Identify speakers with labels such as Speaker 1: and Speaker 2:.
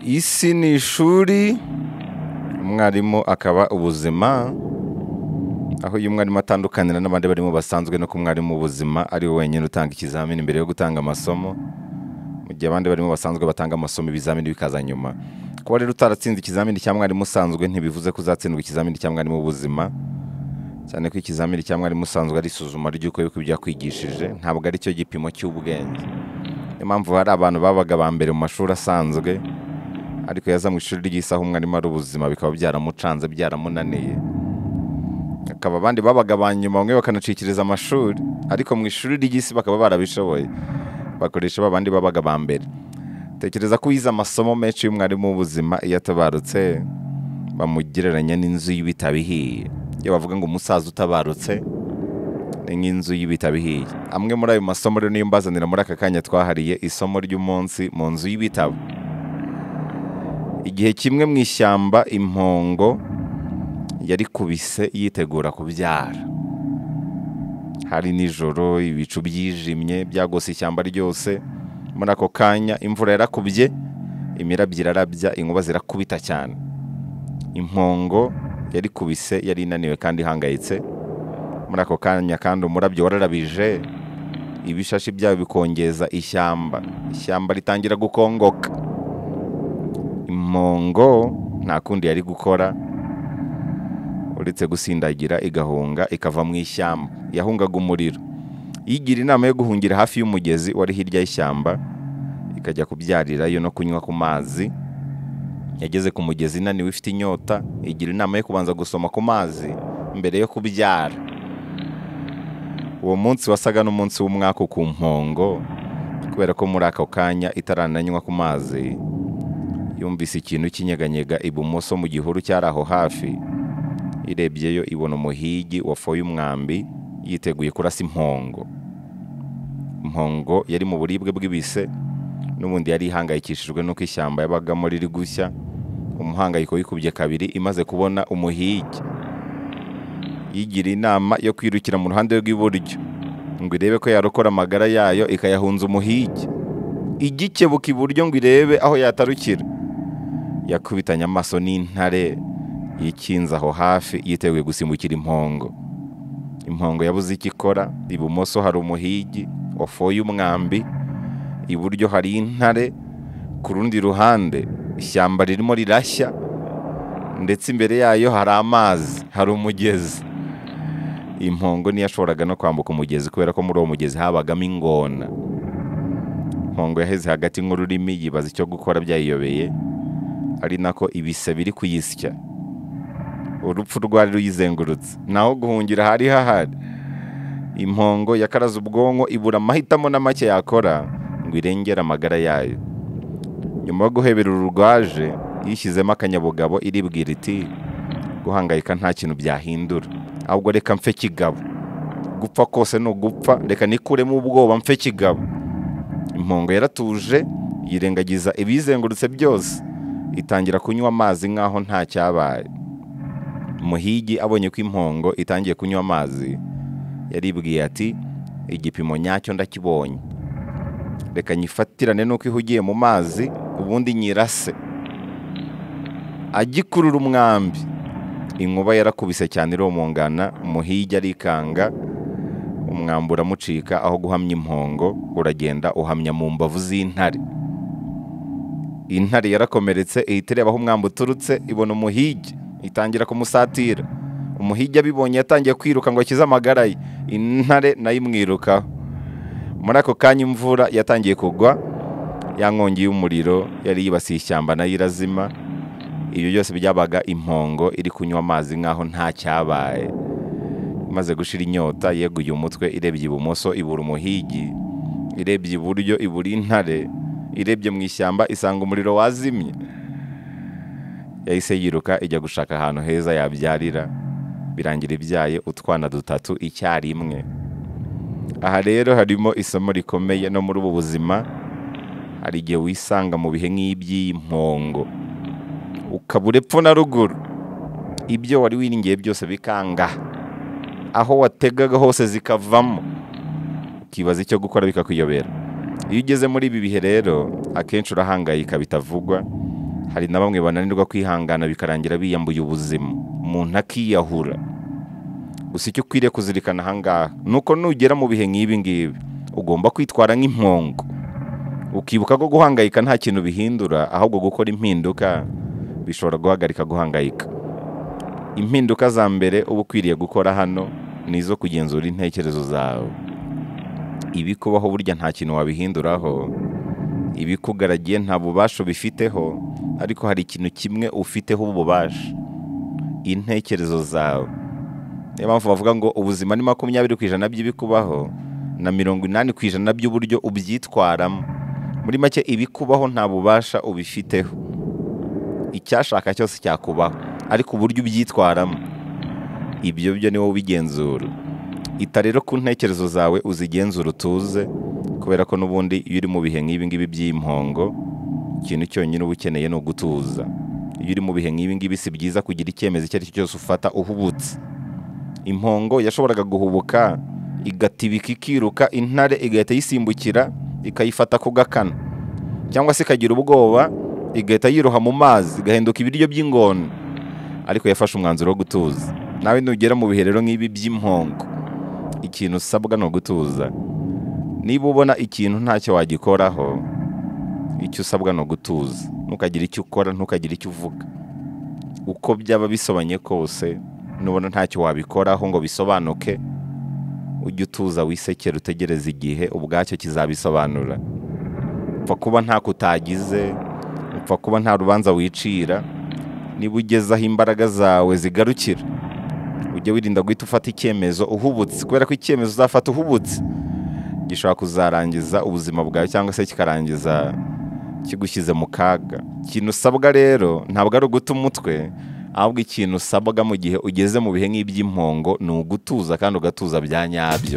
Speaker 1: isi ni ishuri umwarimu akaba ubuzima aho iyo umwarimu atandukanira n'abandi barimo basanzwe no ku mwarimu ubuzima ari we wenyine utanga ikizamini mbere yo gutanga amasomo mu gihe abandi barimo basanzwe batanga amasomo ibizamini bikaza nyuma kuba rero utaratsinze ikizamini cya mwarimu usanzwe ntibivuze ko uzatsindwa ikizamini cya mwarimu w'ubuzima cyane ko ikizamini cya mwarimu usanzwe ari isuzuma ry'uko yuko ibyo yakwigishije ntabwo ari cyo gipimo cy'ubwenge niyo mpamvu hari abantu babaga ba mbere mu mashuri asanzwe ariko yaza mu ishuri ry'isaha umwarimu ari ubuzima bikaba byaramucanze byaramunaniye akaba abandi babaga ba nyuma bamwe bakanacikiriza amashuri ariko mu ishuri ry'isi bakaba barabishoboye bakoresha ba bandi babaga ba mbere tekereza ko wize amasomo menshi y'umwarimu w'ubuzima iyo atabarutse bamugereranya n'inzu y'ibitabo ihiye iyo bavuga ngo umusaza utabarutse ni nk'inzu y'ibitabo ihiye amwe muri ayo masomo rero niyo mbazanira muri aka kanya twahariye isomo ry'umunsi mu nzu y'ibitabo igihe kimwe mu ishyamba impongo yarikubise yitegura kubyara hari nijoro ibicu byijimye byagose ishyamba ryose muri ako kanya imvura yarakubye imirabyo irarabya inkuba zirakubita cyane impongo yarikubise yari inaniwe kandi ihangayitse muri ako kanya kandi umurabyo wararabije ibishashi byayo bikongeza ishyamba ishyamba ritangira gukongoka impongo nta kundi yari gukora uretse gusindagira igahunga ikava mu ishyamba yahungaga umuriro yigira inama yo guhungira hafi y'umugezi wari hirya y'ishyamba ikajya kubyarirayo no kunywa ku mazi yageze ku mugezi inaniwe ifite inyota igira inama yo kubanza gusoma ku mazi mbere yo kubyara uwo munsi wasaga n'umunsi w'umwaka ku mpongo kubera ko muri ako kanya itarananywa ku mazi yumvise ikintu kinyeganyega ibumoso mu gihuru cyari aho hafi irebyeyo ibona umuhigi wafoye umwambi yiteguye kurasa impongo impongo yari mu buribwe bw'ibise n'ubundi yari ihangayikishijwe n'uko ishyamba yabagamo riri gushya umuhangayiko wikubye kabiri imaze kubona umuhigi yigira inama yo kwirukira mu ruhande rw'iburyo ngo irebe ko yarokora amagara yayo ikayahunza umuhigi igikebuka iburyo ngo irebe aho yatarukira yakubitanye amaso n'intare yikinze aho hafi yiteguye gusimbukira impongo impongo yabuze icyo ikora ibumoso hari umuhigi wafoye umwambi iburyo hari intare ku rundi ruhande ishyamba ririmo rirashya ndetse imbere yayo hari amazi hari umugezi impongo ntiyashoboraga no kwambuka umugezi kubera ko muri uwo mugezi habagamo ingona impongo yaheze hagati nk'ururimi yibaza icyo gukora byayiyobeye ari nako ibise biri kuyisya urupfu rwari ruyizengurutse naho guhungira hari hahari impongo yakaraze ubwonko ibura amahitamo na make yakora ngo irengere amagara yayo nyuma yo guhebera urugwaje yishyizemo akanyabugabo iribwira iti guhangayika nta kintu byahindura ahubwo reka mfe kigabo gupfa kose ni ugupfa reka nikuremo ubwoba mfe kigabo impongo yaratuje yirengagiza ibiyizengurutse byose itangira kunywa amazi nk'aho nta cyabaye umuhigi abonye ko impongo itangiye kunywa amazi yaribwiye ati igipimo nyacyo ndakibonye reka nyifatirane nuko ihugiye mu mazi ubundi nyirase agikurura umwambi inkuba yarakubise cyane iromongana umuhigi arikanga umwambi uramucika aho guhamya impongo uragenda uhamya mu mbavu z'intare intare yarakomeretse ihita ireba aho umwambi uturutse ibona umuhigi itangira kumusatira umuhigi abibonye yatangiye kwiruka ngo akize amagara ye intare nayo imwirukaho muri ako kanya imvura yatangiye kugwa ya nkongi y'umuriro yari yibasiye ishyamba nayo irazima ibyo byose byabaga impongo iri kunywa amazi nk'aho nta cyabaye imaze gushira inyota yeguye umutwe irebye ibumoso ibura umuhigi irebye iburyo ibura intare irebye mu ishyamba isanga umuriro wazimye yahise yiruka ijya gushaka ahantu heza yabyarira birangira ibyaye utwana dutatu icyarimwe aha rero harimo isomo rikomeye no muri ubu buzima hari igihe wisanga mu bihe nk'iby'iyi mpongo ukabura epfo na ruguru ibyo wari wiringiye byose bikanga aho wategaga hose zikavamo ukibaza icyo gukora bikakuyobera iyo ugeze muri ibi bihe rero akenshi urahangayika bitavugwa hari na bamwe bananirwa kwihangana bikarangira biyambuye ubuzima umuntu akiyahura gusa icyo ukwiriye kuzirikana ahangaha ni uko nugera mu bihe nk'ibi ngibi ugomba kwitwara nk'impongo ukibuka ko guhangayika nta kintu bihindura ahubwo gukora impinduka bishobora guhagarika guhangayika impinduka za mbere uba ukwiriye gukora hano ni izo kugenzura intekerezo zawe ibikubaho burya nta kintu wabihinduraho ibikugaragiye nta bubasha ubifiteho ariko hari ikintu kimwe ufiteho ububasha intekerezo zawe niyo mpamvu bavuga ngo ubuzima ni makumyabiri ku ijana by'ibikubaho na mirongo inani ku ijana by'uburyo ubyitwaramo muri make ibikubaho nta bubasha ubifiteho icyashaka cyose cyakubaho ariko uburyo ubyitwaramo ibyo byo ni wowe ubigenzura ita rero ku ntekerezo zawe uzigenzura utuze kubera ko n'ubundi iyo uri mu bihe nk'ibi ngibi by'impongo ikintu cyonyine uba ukeneye ni ugutuza iyo uri mu bihe nk'ibi ngibi si byiza kugira icyemezo icyo ari cyo cyose ufata uhubutse impongo yashoboraga guhubuka igatibika ikiruka intare igahita yisimbukira ikayifata ku gakana cyangwa se ikagira ubwoba igahita yiroha mu mazi igahinduka ibiryo by'ingona ariko yafashe umwanzuro wo gutuza nawe nugera mu bihe rero nk'ibi by'impongo ikintu usabwa ni ugutuza niba ubona ikintu ntacyo wagikoraho icyo usabwa ni ugutuza ntukagire icyo ukora ntukagire icyo uvuga uko byaba bisobanye kose nubona ntacyo wabikoraho ngo bisobanuke ujye utuza wisekere utegereze igihe ubwacyo kizabisobanura upfa kuba nta kutagize upfa kuba nta rubanza wicira niba ugeze aho imbaraga zawe zigarukira ujye wirinda guhita ufata icyemezo uhubutse kubera ko icyemezo uzafata uhubutse gishobora kuzarangiza ubuzima bwawe cyangwa se kikarangiza kigushyize mu kaga ikintu usabwa rero ntabwo ari uguta umutwe ahubwo ikintu usabwa mu gihe ugeze mu bihe nk'iby'impongo ni ugutuza kandi ugatuza bya nyabyo